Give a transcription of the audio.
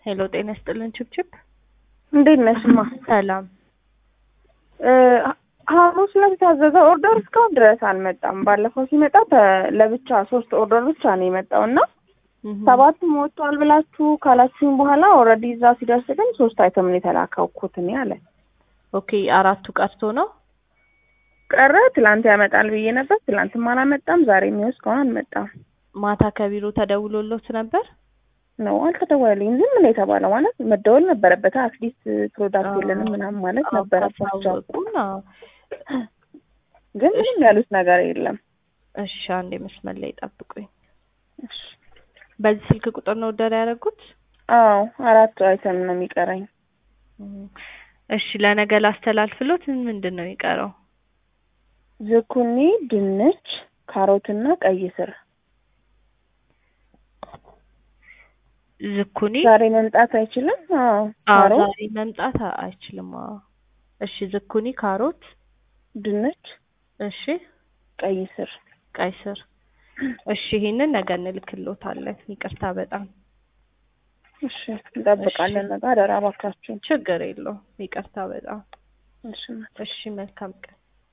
ሄሎ ጤና ይስጥልን ችብችብ እንዴት ነሽማ? ሰላም እ ሐሙስ ዕለት የታዘዘ ኦርደር እስካሁን ድረስ አልመጣም። ባለፈው ሲመጣ ተ- ለብቻ ሶስት ኦርደር ብቻ ነው የመጣው እና እህ፣ ሰባቱም ወጥቷል ብላችሁ ካላችሁኝ በኋላ ኦልሬዲ እዛ ሲደርስ ግን ሶስት አይተም ነው የተላከውኩት እኔ አለ ኦኬ አራቱ ቀርቶ ነው ቀረ። ትላንት ያመጣል ብዬ ነበር። ትላንትም አላመጣም። ዛሬ የሚወስ እስካሁን አልመጣም ማታ ከቢሮ ተደውሎሎት ነበር ነው አልተደወለልኝም። ዝም ነው የተባለው። ማለት መደወል ነበረበት። አትሊስት ፕሮዳክት አዎ። የለንም ምናምን ማለት አዎ፣ ነበረባቸው። ካሳወቁን፣ አዎ። ግን ምንም ያሉት ነገር የለም። እሺ አንዴ መስመር ላይ ጠብቁኝ እሺ። በዚህ ስልክ ቁጥር ነው ኦርደር ያደረጉት አዎ አራት አይተም ነው የሚቀረኝ። እህ፣ እሺ ለነገ ላስተላልፍሎት ምንድን ነው የሚቀረው ዝኩኒ፣ ድንች፣ ካሮትና ቀይ ስር ዝኩኒ ዛሬ መምጣት አይችልም። አዎ አዎ ካሮት፣ ዛሬ መምጣት አ- አይችልም አዎ እሺ ዝኩኒ ካሮት ድንች፣ እሺ ቀይ ስር ቀይ ስር እሺ ይሄንን ነገ እንልክሎታለን ይቅርታ በጣም እሺ እንጠብቃለን። ነገ አደራ እባካችሁን። ችግር የለውም ይቅርታ በጣም እሺ እሺ መልካም ቀን